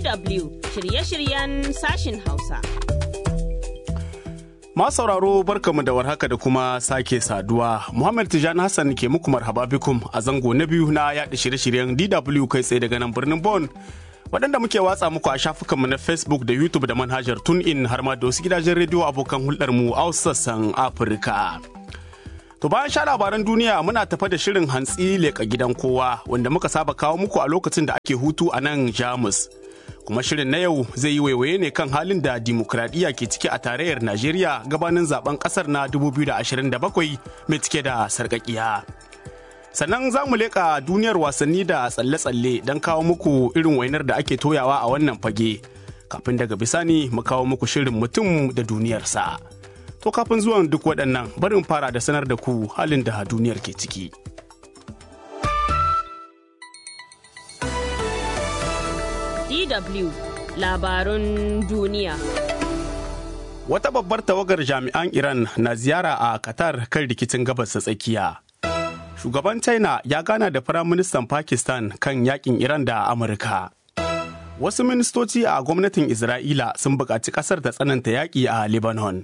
DW shirye-shiryen sashin Hausa. Ma sauraro barkamu da warhaka da kuma sake saduwa. Muhammad Tijani Hassan ke muku marhaba bikum a zango na biyu na yaɗa shirye-shiryen DW kai tsaye daga nan birnin Bon. Waɗanda muke watsa muku a shafukanmu na Facebook da YouTube da manhajar TuneIn har ma da wasu gidajen rediyo abokan hulɗarmu a sassan Afirka. To bayan sha labaran duniya muna tafa da shirin hantsi leƙa gidan kowa wanda muka saba kawo muku a lokacin da ake hutu a nan Jamus. Kuma shirin na yau zai yi waiwaye ne kan halin da dimokuraɗiyya ke ciki a tarayyar Najeriya gabanin zaben ƙasar na 2027 mai cike da sarƙaƙiya. Sannan za mu leƙa duniyar wasanni da tsalle-tsalle don kawo muku irin wainar da ake toyawa a wannan fage. Kafin daga bisani mu kawo muku shirin mutum da duniyarsa. To kafin zuwan duk waɗannan barin fara da sanar da ku halin da duniyar ke ciki. DW labarun duniya. Wata babbar tawagar jami'an Iran na ziyara a Qatar kan rikicin gabas ta tsakiya. Shugaban China ya gana da Firaministan Pakistan kan yakin Iran da Amurka. Wasu ministoci a gwamnatin Isra'ila sun buƙaci ƙasar ta tsananta yaƙi a Lebanon.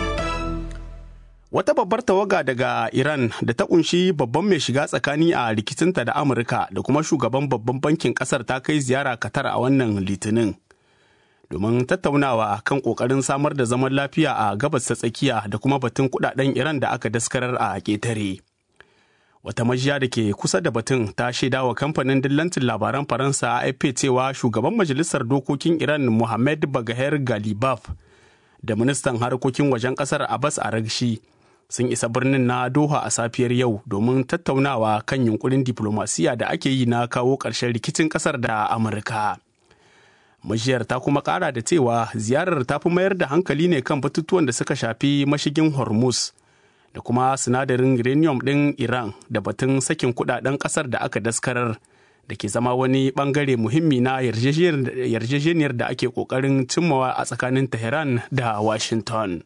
Wata babbar tawaga daga Iran da ta kunshi babban mai shiga tsakani a rikicinta da Amurka da kuma shugaban babban bankin kasar ta kai ziyara Qatar a wannan litinin. Domin tattaunawa kan kokarin samar da zaman lafiya a gabas ta tsakiya da kuma batun kudaden Iran da aka daskarar a ƙetare. Wata majiya da ke kusa da batun ta shaida wa kamfanin dillancin labaran Faransa AFP cewa shugaban majalisar dokokin Iran Mohamed Bagher Galibaf da ministan harkokin wajen kasar Abbas Aragshi sun isa birnin na Doha a safiyar yau domin tattaunawa kan yunkurin diplomasiya da ake yi na kawo ƙarshen rikicin ƙasar da Amurka. Majiyar ta kuma ƙara da cewa ziyarar ta fi mayar da hankali ne kan batutuwan da suka shafi mashigin Hormuz da kuma sinadarin uranium ɗin Iran da batun sakin kudaden ƙasar da aka daskarar da ke zama wani ɓangare muhimmi na yarjejeniyar da ake ƙoƙarin cimmawa a tsakanin Tehran da Washington.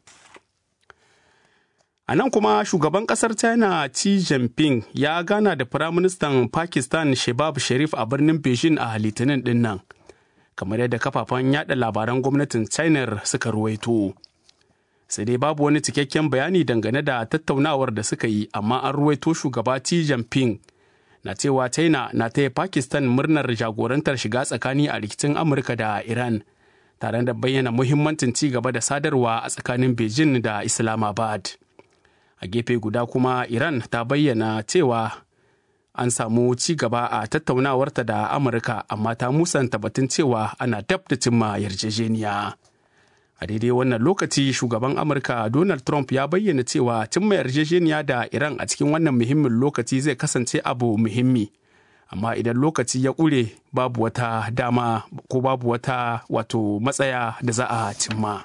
A nan kuma shugaban kasar China Xi Jinping ya gana da Firaministan Pakistan Shehbaz Sharif a birnin Beijing a litinin din nan, kamar yadda kafafen yada labaran gwamnatin China suka ruwaito. Sai dai babu wani cikakken bayani dangane da tattaunawar da suka yi, amma an ruwaito shugaba Xi Jinping na cewa China na taya Pakistan murnar jagorantar shiga tsakani a rikicin Amurka da Iran, tare da bayyana muhimmancin ci gaba da sadarwa a tsakanin Beijing da Islamabad. a gefe guda kuma iran ta bayyana cewa an samu ci gaba a tattaunawarta da amurka amma ta musanta batun cewa ana dab da cimma yarjejeniya a daidai wannan lokaci shugaban amurka donald trump ya bayyana cewa cimma yarjejeniya da iran a cikin wannan muhimmin lokaci zai kasance abu muhimmi amma idan lokaci ya ƙure babu wata dama ko babu wata wato matsaya da za a cimma.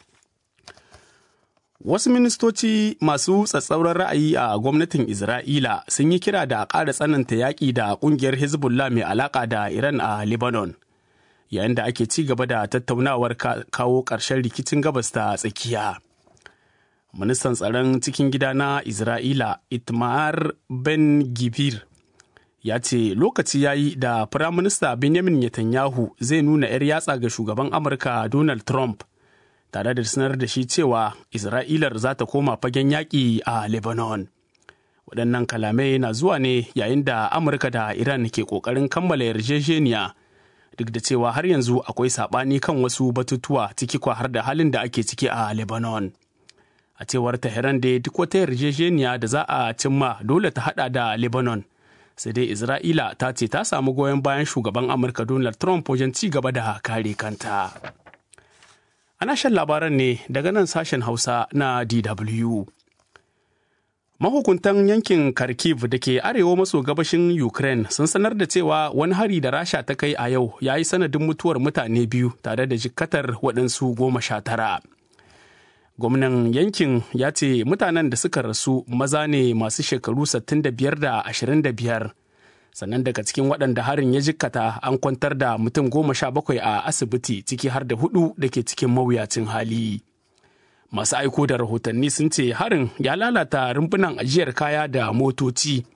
Wasu ministoci masu tsatsauran ra'ayi a gwamnatin Isra'ila sun yi kira da a ƙara tsananta yaƙi da ƙungiyar Hezbollah mai alaƙa da Iran a Lebanon, yayin da ake ci gaba da tattaunawar kawo ƙarshen rikicin gabas ta tsakiya. Ministan tsaron cikin gida na Isra'ila Itmar Ben Gibir ya ce lokaci ya yi da Firaminista Benjamin Netanyahu zai nuna 'yar yatsa ga shugaban Amurka Donald Trump. tare da sanar da shi cewa Isra'ilar za ta koma fagen yaƙi a Lebanon. Waɗannan kalamai na zuwa ne yayin da Amurka da Iran ke ƙoƙarin kammala yarjejeniya duk da cewa har yanzu akwai saɓani kan wasu batutuwa ciki kwa har da halin da ake ciki a Lebanon. A cewar Tehran da duk wata yarjejeniya da za a cimma dole ta haɗa da Lebanon. Sai dai Isra'ila ta ce ta samu goyon bayan shugaban Amurka Donald Trump wajen ci gaba da kare kanta. Ana shan labaran ne daga nan sashen Hausa na DW. Mahukuntan yankin Kharkiv da ke arewa maso gabashin Ukraine sun sanar da cewa wani hari da Rasha ta kai a yau ya yi sanadin mutuwar mutane biyu tare da jikkatar waɗansu goma sha tara. Gwamnan yankin ya ce mutanen da suka rasu maza ne masu shekaru 65 da 25. sannan daga cikin waɗanda harin ya jikkata an kwantar da mutum goma sha bakwai a asibiti ciki har da hudu da ke cikin mawuyacin hali masu aiko da rahotanni sun ce harin ya lalata rumbunan ajiyar kaya da motoci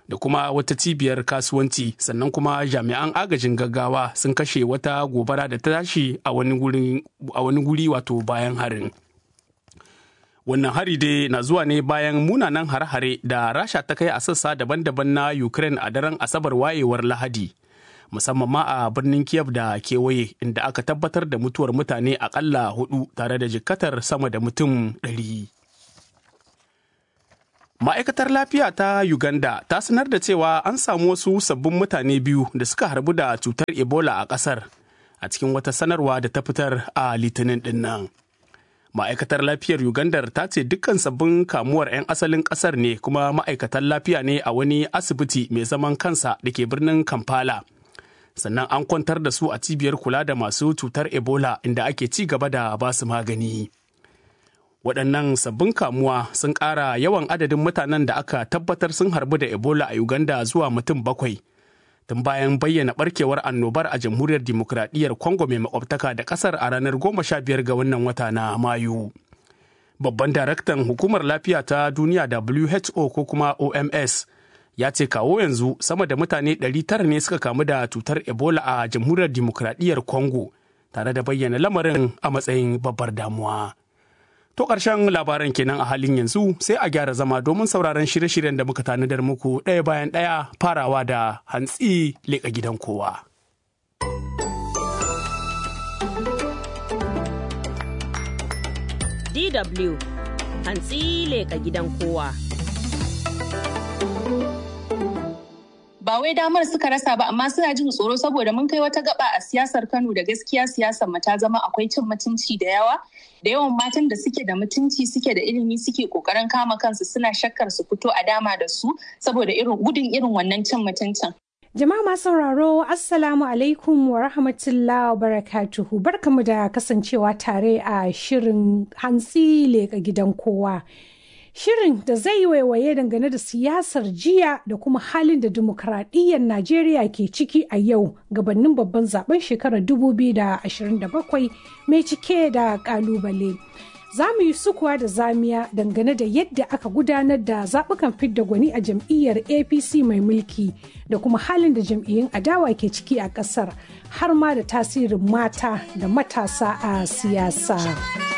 da kuma wata cibiyar kasuwanci sannan kuma jami'an agajin gaggawa sun kashe wata gobara da ta tashi a wani guri wato bayan harin wannan hari dai na zuwa ne bayan munanan hare-hare da rasha ta kai a sassa daban-daban na ukraine a daren asabar wayewar lahadi musamman ma a birnin kiev da kewaye inda aka tabbatar da mutuwar mutane akalla hudu tare da jikkatar sama da mutum ɗari. Ma'aikatar lafiya ta Uganda ta sanar da cewa an samu wasu sabbin mutane biyu da suka harbu da cutar Ebola a ƙasar a cikin wata sanarwa da ta fitar a litinin ɗin nan. Ma'aikatar lafiyar Uganda ta ce dukkan sabbin kamuwar 'yan asalin ƙasar ne kuma ma'aikatan lafiya ne a wani asibiti mai zaman kansa da ke birnin Kampala. Sannan an kwantar da su a cibiyar kula da masu cutar Ebola inda ake ci gaba da basu magani. waɗannan sabbin kamuwa sun ƙara yawan adadin mutanen da aka tabbatar sun harbu da ebola a uganda zuwa mutum bakwai tun bayan bayyana barkewar annobar a jamhuriyar dimokuraɗiyyar congo mai makwabtaka da ƙasar a ranar goma sha biyar ga wannan wata na mayu babban daraktan hukumar lafiya ta duniya who ko kuma oms ya ce kawo yanzu sama da mutane 900 ne suka kamu da cutar ebola a jamhuriyar dimokuraɗiyyar congo tare da bayyana lamarin a matsayin babbar damuwa. To ƙarshen labaran kenan a halin yanzu sai a gyara zama domin sauraron shirye-shiryen da muka tanadar muku ɗaya bayan ɗaya farawa da hantsi leƙa gidan kowa. DW hantsi leƙa gidan kowa. ba wai damar suka rasa ba amma suna jin tsoro saboda mun kai wata gaba a siyasar Kano da gaskiya siyasar mu ta zama akwai cin mutunci da yawa da yawan matan da suke da mutunci suke da ilimi suke kokarin kama kansu suna shakkar su fito a dama da su saboda irin gudun irin wannan cin mutuncin Jama'a masu sauraro Assalamu alaikum wa rahmatullahi wa barakatuhu barkamu da kasancewa tare a shirin hantsi leka gidan kowa. Shirin da zai waiwaye dangane da siyasar jiya da kuma halin da dimokuraɗiyyar Najeriya ke ciki a yau gabanin babban zaben shekarar 2027 mai cike da ƙalubale. Za mu yi sukuwa da zamiya dangane da yadda aka gudanar da zaɓukan fidda gwani a jam'iyyar APC mai mulki da kuma halin da jam'iyyun adawa ke ciki a ƙasar har ma da tasirin mata da matasa a siyasa.